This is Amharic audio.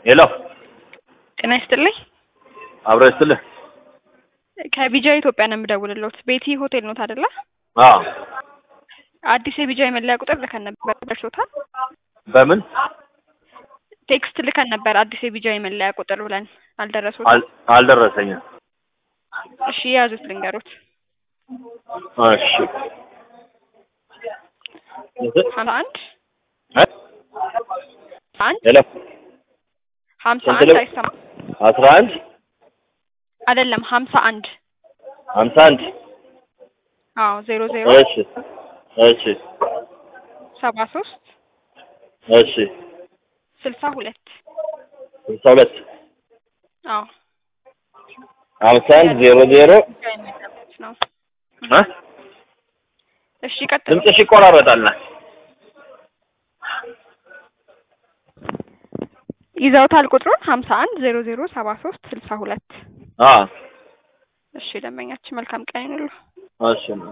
ሄሎ ጤና ይስጥልኝ። አብሮ ይስጥልህ። ከቢጃ ኢትዮጵያ ነው የምደውልልዎት። ቤቲ ሆቴል ኖት አይደለ? አዎ አዲስ የቢጃ የመለያ ቁጥር ልከን ነበር፣ ደርሶታል? በምን ቴክስት ልከን ነበር አዲስ የቢጃ የመለያ ቁጥር ብለን አልደረሱትም? አል- አልደረሰኝም። እሺ የያዙት ልንገሮት። እሺ ሀምሳ አንድ እ? አንድ ሄሎ ሀምሳ ስንት አንድ ነው? አይሰማም አስራ አንድ አይደለም ሀምሳ አንድ ሀምሳ አንድ አዎ ዜሮ ዜሮ እሺ እሺ ሰባ ሶስት እሺ ስልሳ ሁለት ስልሳ ሁለት አዎ ሀምሳ አንድ ዜሮ ዜሮ ቢጃ የመለያ ቁጥር ነው። እ? እሺ ቀጥሉ። ድምፅሽ ይቆራረጣል። ይዘውታል ቁጥሩን ሀምሳ አንድ ዜሮ ዜሮ ሰባ ሶስት ስልሳ ሁለት አዎ እሺ ደንበኛችን መልካም ቀን ይሁንልዎ። እሺ